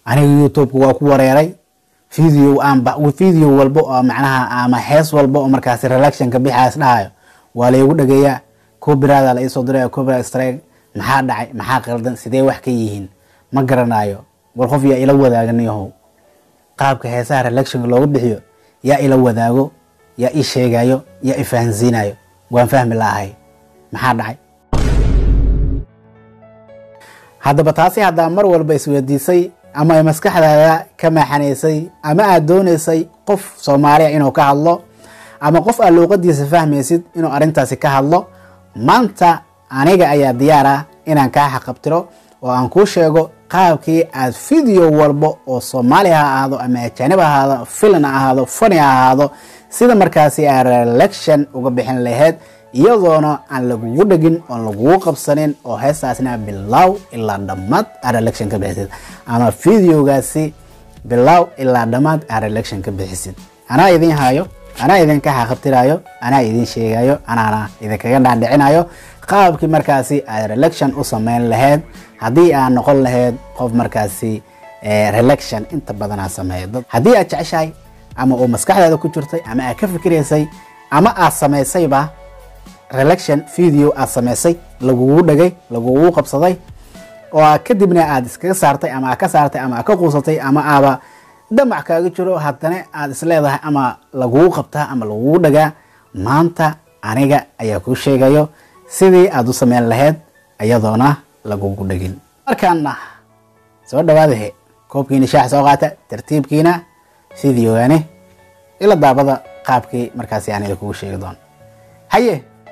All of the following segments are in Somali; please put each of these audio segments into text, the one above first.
aniga youtubeka waa ku wareeray video aanba video walba oo macnaha ama hees walba oo markaasi relaxionka bixaas dhahayo waa laygu dhageeyaa copyright la iisoo diraya copyright strike maxaa dhacay maxaa qaldan sidee wax ka yihiin ma garanayo war qof yaa ila wadaagan yahow qaabka heesaha relaxionka looga bixiyo yaa ila wadaago yaa ii sheegayo yaa i fahansiinayo waan fahmi lahay maxaa dhacay haddaba taasi haddaa mar walba isweydiisay ama ay maskaxdaada ka maaxanaysay ama aad doonaysay qof soomaaliya inuu ka hadlo ama qof aad luuqadiisa fahmaysid inuu arrintaasi ka hadlo maanta aniga ayaa diyaar ah inaan kaa xaqabtiro oo aan kuu sheego qaabkii aad video walba oo soomaali ha ahaado ama ajaanib ha ahaado filan ha ahaado fani ha ahaado sida markaasi aad relaction uga bixin lahayd iyadoona aan lagugu dhegin oon lagugu qabsanin oo heestaasna bilow ilaa dhammaad aad relaction ka bixisid ama videogaasi bilow ilaa dhammaad aad relaction ka bixisid anaa idin hayo anaa idinka xaqabtirayo anaa idin sheegayo anaana idinkaga dhaadhicinayo qaabkii markaasi aad relaction u sameyn lahayd haddii aad noqon lahayd qof markaasi relaction inta badan aa sameeyo haddii aad jeceshahay ama uu maskaxdaada ku jirtay ama aad ka fikiraysay ama aad samaysayba relaction video aad samaysay lagugu dhagay lagugu qabsaday oo kadibna aad iskaga saartay ama aad ka saartay ama aad ka quusatay ama aaba damac kaaga jiro haddana aad isleedahay ama lagugu qabtaa ama lagugu dhagaa maanta aniga ayaa kuu sheegayo sidii aad u sameyn lahayd iyadoona lagugu dhegin markaana soo dhawaadahe koobkiina shaax soo qaata tartiibkiina videogani ila daabada qaabkii markaasi aan idinkugu sheegi doono haye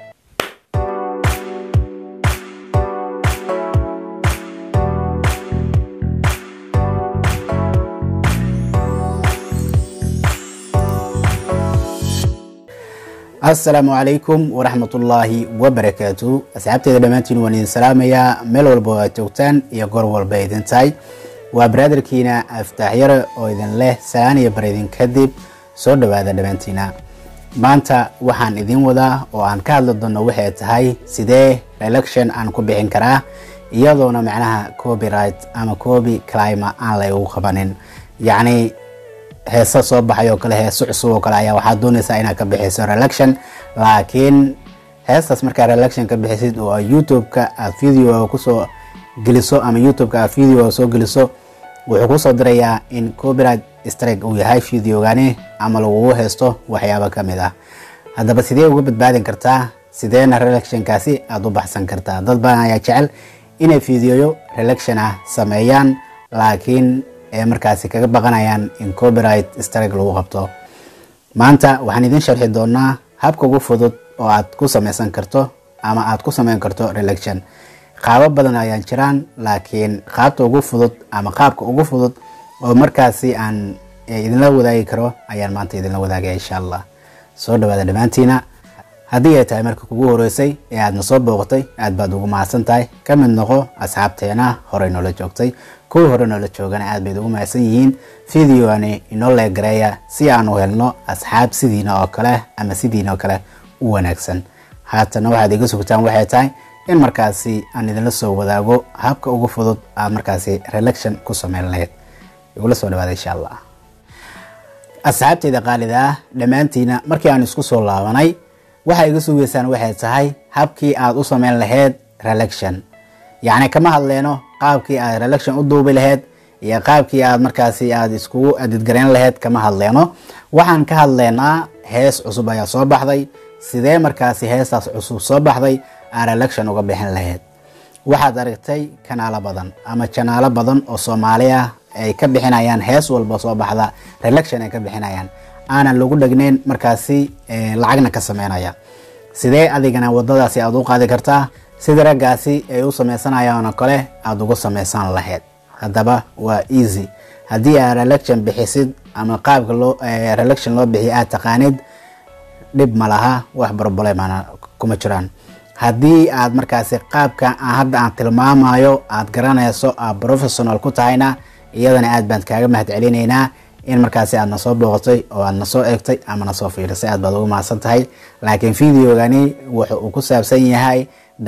asalaamu calaykum waraxmatullaahi wabarakaatu asxaabteeda dhammaantiin waan idin salaamayaa meel walba oo aad joogtaan iyo goor walba idin tahay waa baraadarkiina aftaaxyare oo idin leh salaan iyo bar idin kadib soo dhowaada dhammaantiina maanta waxaan idin wadaa oo aan ka hadli doono waxay tahay sidee election aan ku bixin karaa iyadoona macnaha copyright ama copy clima aan laygu qabanin yacni heesa soo baxay oo kale heeso cusub oo kale ayaa waxaad doonaysaa inaad ka bixiso relaction laakiin heestaas markaa relaction ka bixisid oo youtube-ka aad video kusoo geliso ama youtube-ka aad video soo geliso wuxuu kusoo dirayaa in copyright strike uu yahay videogani ama lagugu haysto waxyaabo ka mid ah haddaba sidee uga badbaadin kartaa sideena relationkaasi aada u baxsan kartaa dad badan ayaa jecel inay videoyo relaction ah sameeyaan laakiin ee markaasi kaga baqanayaan in copyright strike lagu qabto maanta waxaan idin sharxi doonaa habka ugu fudud oo aad ku sameysan karto ama aad ku sameyn karto relaction qaabo badan ayaan jiraan laakiin qaabta ugu fudud ama qaabka ugu fudud oo markaasi aan idinla wadaagi karo ayaan maanta idinla wadaagaya insha allah soo dhawaada dhammaantiina haddii ay tahay marka kugu horeysay ee aadna soo booqatay aad baad ugu mahadsan tahay ka mid noqo asxaabteena horey noola joogtay kuwii hore noola joogana aad bayd ugu mahadsan yihiin videoani inoo leegareeya si aan u helno asxaab sidiina oo kale ama sidiina oo kale u wanaagsan haatana waxaad iga sugtaan waxay tahay in markaasi aan idinla soo wadaago habka ugu fudud aad markaasi relaction ku sameyn lahayd igula soo dhawaada insha allah asxaabteyda qaalida ah dhammaantiina markii aan isku soo laabanay waxaa iga sugeysaan waxay tahay habkii aad u sameyn lahayd relaction yacni kama hadleyno qaabkii aad relaction u duubi lahayd iyo qaabkii aad markaasi aad iskugu adidgareyn lahayd kama hadleyno waxaan ka hadleynaa hees cusub ayaa soo baxday sidee markaasi heestaas cusub soo baxday aad relaction uga bixin lahayd waxaad aragtay kanaalo badan ama janaalo badan oo soomaali ah ay ka bixinayaan hees walba soo baxda relaction ay ka bixinayaan aanan lagu dhegneyn markaasi lacagna ka sameynaya sidee adigana wadadaasi aad u qaadi kartaa sida raggaasi ay u sameysanayaan oo kale aada ugu sameysan lahayd haddaba waa easy haddii aad relaction bixisid ama qaabka loo relaction loo bixiyo aad taqaanid dhib ma laha wax barbolemana kuma jiraan haddii aad markaasi qaabka hadda aan tilmaamayo aad garanayso aad professional ku tahayna iyadana aad baan kaaga mahad celinaynaa in markaasi aad na soo booqatay oo aad na soo eegtay ama na soo fiirisay aad baad ugu mahadsan tahay laakiin videogani wuxuu uu ku saabsan yahay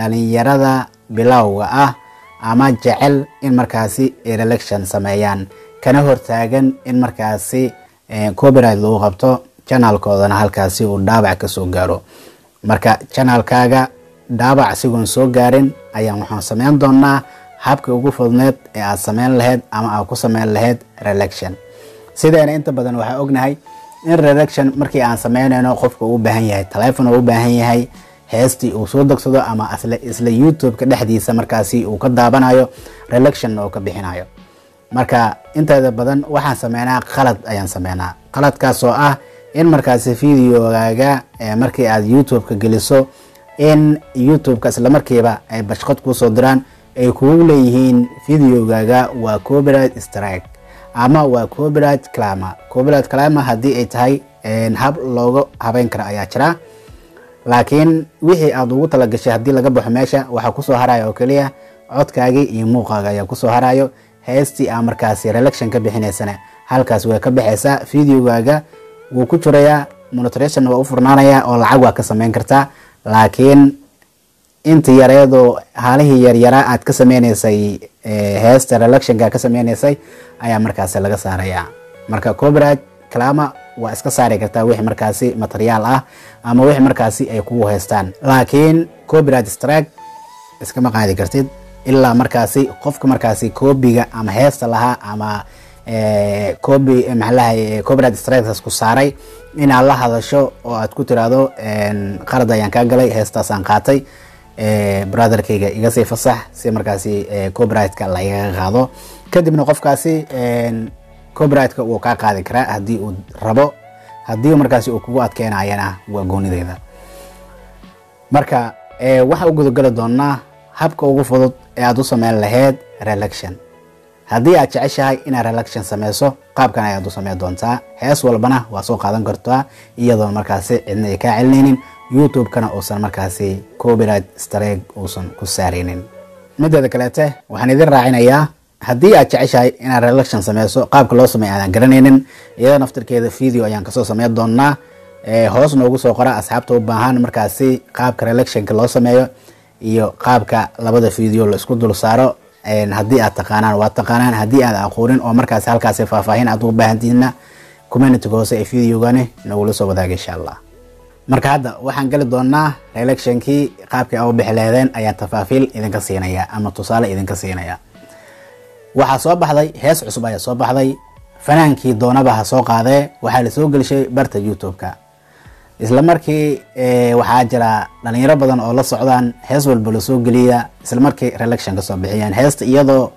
dhalinyarada bilowga ah ama jecel in markaasi ay relaction sameeyaan kana hortaagan in markaasi copyright lagu qabto janaalkoodana halkaasi uu dhaabac kasoo gaaro marka janaalkaaga dhaabac asigoon soo gaarin ayaan waxaan sameyn doonaa habka ugu fudneed ee aad sameyn lahayd ama aad ku sameyn lahayd relection sideena inta badan waxaa ognahay in relection markii aan sameynayno qofka uu baahan yahay telefon uu baahan yahay heestii uu soo degsado ama isla youtube-ka dhexdiisa markaasi uu ka daabanayo relection oo ka bixinayo marka inteeda badan waxaan sameynaa qalad ayaan sameynaa qaladkaas oo ah in markaasi videogaaga markii aad youtube-ka geliso in youtube-ka islamarkiiba ay bashqad kuusoo diraan ay kugu leeyihiin videogaaga waa copyright strike ama waa copyright clama copyright clama haddii ay tahay hab looga habeyn kara ayaa jira laakiin wixii aad ugu talagashay haddii laga baxo meesha waxaa kusoo haraya oo keliya codkaagii iyo muuqaaga ayaa kusoo harayo heestii aa markaasi relection ka bixinaysana halkaas way ka baxaysaa videogaaga wuu ku jirayaa monitoration waa u furnaanaya oo lacag waa ka sameyn kartaa laakiin inta yareedoo haalihii yaryaraa aad ka sameyneysay heesta relectionka ka sameyneysay ayaa markaasi laga saarayaa marka copyright clama waa iska saari kartaa wixii markaasi materiaal ah ama wixii markaasi ay kugu haystaan laakiin copyright strike iskama qaadi kartid ilaa markaasi qofka markaasi koobiga ama heesta lahaa ama copy maxalahay copyright strikes ku saaray inaad la hadasho oo aad ku tiraahdo qalad ayaan kaa galay heestaasaan qaatay brotherkayga iga sii fasax si markaasi copyrightka lagaga qaado kadibna qofkaasi copyrightka wuu kaa qaadi karaa haddii uu rabo haddii markaasi uu kugu adkeynayana waa goonideeda marka waxaa u gudageli doonaa habka ugu fudud ee aad u sameyn lahayd relection haddii aad jeceshahay inaad relection sameyso qaabkan ayaad u sameyn doontaa hees walbana waa soo qaadan kartaa iyadoon markaasi cidna ay kaa celinaynin youtube-kana uusan markaasi copyright strike uusan ku saaraynin mideeda kaleete waxaan idin raacinayaa haddii aad jeceshahay inaad relection sameyso qaabka loo sameey aadaan garanaynin iyada naftirkeeda video ayaan kasoo sameyn doonaa hoos noogu soo qora asxaabta u baahan markaasi qaabka relectionka loo sameeyo iyo qaabka labada video la isku dul saaro haddii aad taqaanaan waa taqaanaan haddii aad aqoonin oo markaasi halkaasi faahfaahin aad ugu baahantihiinna communityga hoose ee videogani nagula soo wadaaga insha allah marka hadda waxaan geli doonaa relectionkii qaabkii a u bixi laheedeen ayaan tafaafiil idinka siinaya ama tusaale idinka siinaya waxaa soo baxday hees cusub ayaa soo baxday fanaankii doonaba ha soo qaadee waxaa lasoo gelishay barta youtube-ka isla markii waxaa jira dhalinyaro badan oo la socdaan hees walba lasoo geliya isla markii relection kasoo bixiyeen heesta iyadoo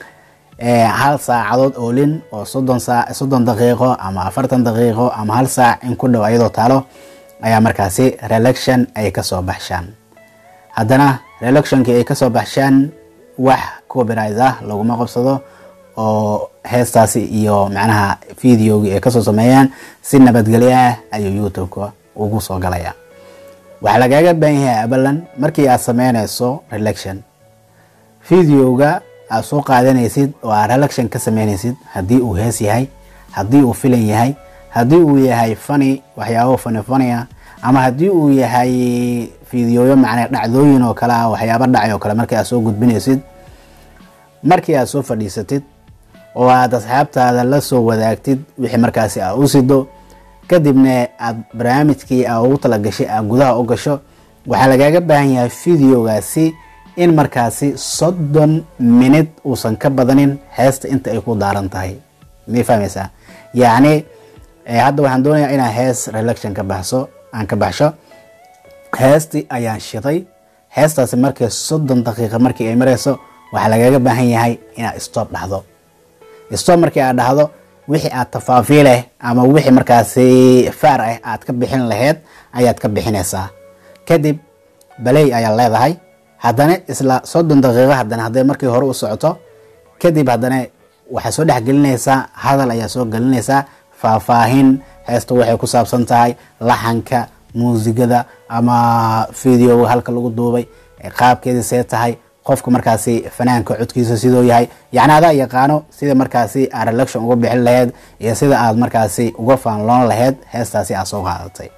hal saacadood oolin oo soddon saa soddon daqiiqo ama afartan daqiiqo ama hal saac in ku dhow ayadoo taalo ayaa markaasi relection ay kasoo baxshaan haddana relectionkii ay kasoo baxshaan wax copyright ah laguma qabsado oo heestaasi iyo macnaha videogii ay kasoo sameeyaan si nabadgelyo ah ayuu youtube-ka ugu soo galaya waxaa lagaaga baahan yahay abalan markii aad sameynayso relection videoga aad soo qaadanaysid oo aad relection ka sameynaysid haddii uu hees yahay haddii uu filan yahay haddii uu yahay fani waxyaabo fani fani ah ama haddii uu yahay videoyo macnaa dhacdooyin oo kale ah waxyaabo dhacay oo kale markii aad soo gudbinaysid markii aad soo fadhiisatid oo aad asxaabtaada la soo wadaagtid wixii markaasi aa u sido kadibna aad barnaamijkii aa ugu talagashay aad gudaha u gasho waxaa lagaaga baahan yahay videogaasi in markaasi soddon minid uusan ka badanin heesta inta ay ku daaran tahay may fahmaysaa yacni hadda waxaan doonayaa inaan hees relection ka baxso aan ka baxsho heestii ayaan shiday heestaasi markii soddon daqiiqa markii ay marayso waxaa lagaaga baahan yahay inaad stop dhahdo stop markii aad dhahdo wixii aad tafaafiileh ama wixii markaasi faar ah aad ka bixin laheyd ayaad ka bixinaysaa kadib baley ayaad leedahay haddana isla soddon daqiiqo haddana hadday markii hore u socoto kadib haddana waxaad soo dhexgelinaysaa hadal ayaa soo gelinaysaa faahfaahin heesta waxay ku saabsan tahay laxanka muusigada ama video halka lagu duubay qaabkeedii see tahay qofka markaasi fanaanka codkiisa sidoo yahay yacni adaa yaqaano sida markaasi aad relection uga bixin laheyd iyo sida aad markaasi uga faanloon laheyd heestaasi aad soo qaadatay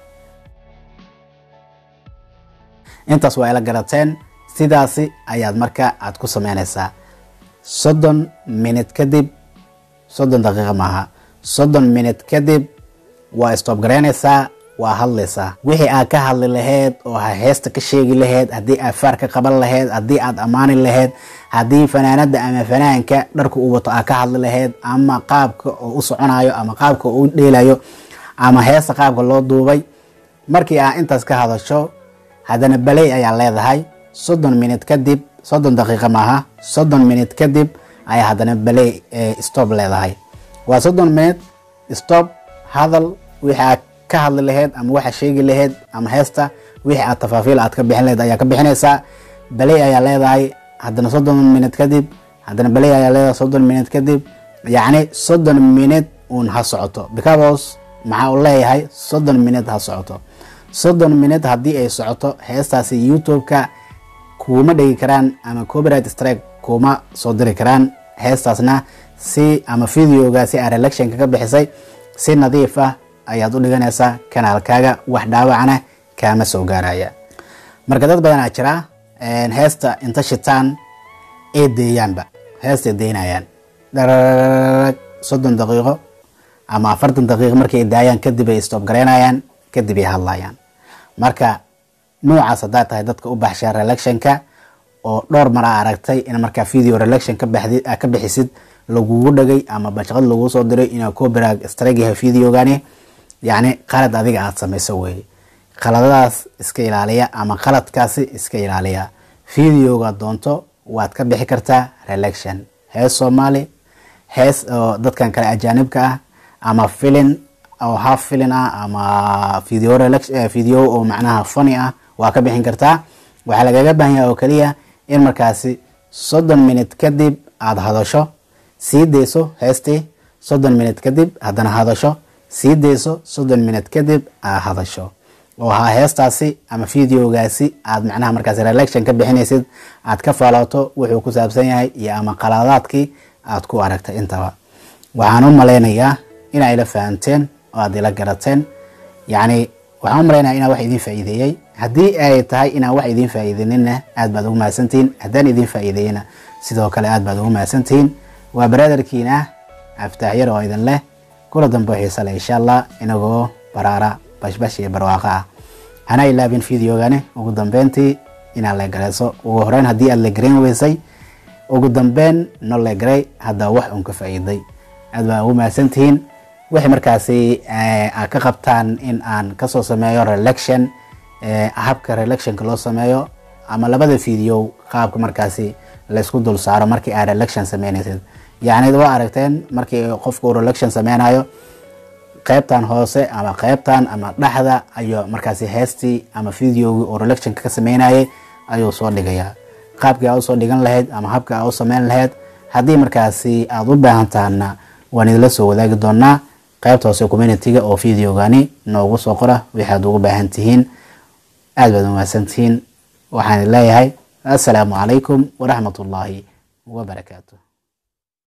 intaas waa ila garateen sidaasi ayaad marka aad ku sameynaysaa soddon minid kadib soddon daqiiqa maaha soddon minute kadib waa stoob garaynaysaa waa hadlaysaa wixii aad ka hadli lahayd oo heesta ka sheegi lahayd haddii aad faar ka qaban lahayd haddii aad ammaani lahayd haddii fanaanada ama fanaanka dharka uu wato aad ka hadli lahayd ama qaabka oo u soconayo ama qaabka oo u dheelayo ama heesta qaabka loo duubay markii aad intaas ka hadasho haddana baley ayaa leedahay soddon minute kadib soddon daqiiqa maaha soddon minute kadib ayaa haddana baley stop leedahay waa soddon minute stop hadal wixii aad ka hadli lahayd ama waxa sheegi lahayd ama heesta wixii aad tafaafiil aad ka bixin lahayd ayaa ka bixinaysaa baley ayaa leedahay haddana soddon minute kadib haddana baley ayaa leedahay soddon minute kadib yacni soddon minute uun ha socoto because maxaa uu leeyahay soddon minute ha socoto soddon minute haddii ay socoto heestaasi youtube-ka kuuma dhegi karaan ama copyright strike kuma soo diri karaan heestaasna si ama videoga si aad relectionka ka bixisay si nadiif ah ayaad u dhiganaysaa kanaalkaaga wax dhaawacna kaama soo gaaraya marka dad badanaa jira heesta inta shitaan ee deeyaanba heestay deynayaan dhararag soddon daqiiqo ama afartan daqiiqo markay daayaan kadib ay stoob garaynayaan kadib ay hadlayaan marka noocaas haddaad tahay dadka u baxshaa relectionka oo dhowr mar aa aragtay in markaa video relection ka bixisid lagugu dhagay ama bashaqad lagu soo diray inaa copyright strike yahay videogani yacni qalad adiga aada samayso weeye qaladadaas iska ilaaliya ama qaladkaasi iska ilaaliya videoga doonto waad ka bixi kartaa relection hees soomaali hees oo dadkan kale ajaanibka ah ama filin oo half filin ah ama video video oo macnaha funny ah waa ka bixin kartaa waxaa lagaga baahan yahay oo keliya in markaasi soddon minute kadib aada hadasho sii deyso heestii soddon minute kadib haddana hadasho sii deyso soddon minute kadib aad hadasho oo ha heestaasi ama videogaasi aad macnaha markaasi relection ka bixinaysid aad ka faalooto wuxuu ku saabsan yahay iyo ama qaladaadkii aad ku aragtay intaba waxaan u malaynayaa inaa ila fahanteen oo aad ila garateen yacni waxaan u malaynaya inaa wax idiin faa'iideeyey haddii ay tahay inaan wax idiin faa'iideyninna aad baad ugu mahadsantihiin haddaan idiin faa'iideeyena sidoo kale aad baad ugu mahadsantihiin waa baraadarkiina aftaaxyar oo idin leh kula dambe xiisa leh insha allah inagoo baraara bashbash iyo barwaaqo ah hana ilaabin videogani ugu dambeyntii inaad leegarayso ugu horeyn haddii aad leegarayn weysay ugu dambeyn no leegaray haddaa wax uun ka faa'iiday aad baa ugu mahadsantihiin waxay markaasi aad ka qabtaan in aan kasoo sameeyo relection habka relectionka loo sameeyo ama labada video qaabka markaasi laysku dul saaro markii aad relection sameynaysid yacni waa aragteen markii qofka uu relection sameynayo qaybtan hoose ama qaybtan ama dhexda ayuu markaasi heestii ama videogii oo relectionka ka sameynayay ayuu soo dhigayaa qaabkii aa usoo dhigan lahayd ama habka aa u sameyn lahayd haddii markaasi aada u baahan tahana waan idinla soo wadaagi doonaa qaybta hoose communitiga oo videogani noogu soo qora waxaad ugu baahan tihiin aad baad umahadsan tihiin waxaan leeyahay assalaamu calaykum waraxmat ullaahi wabarakaatu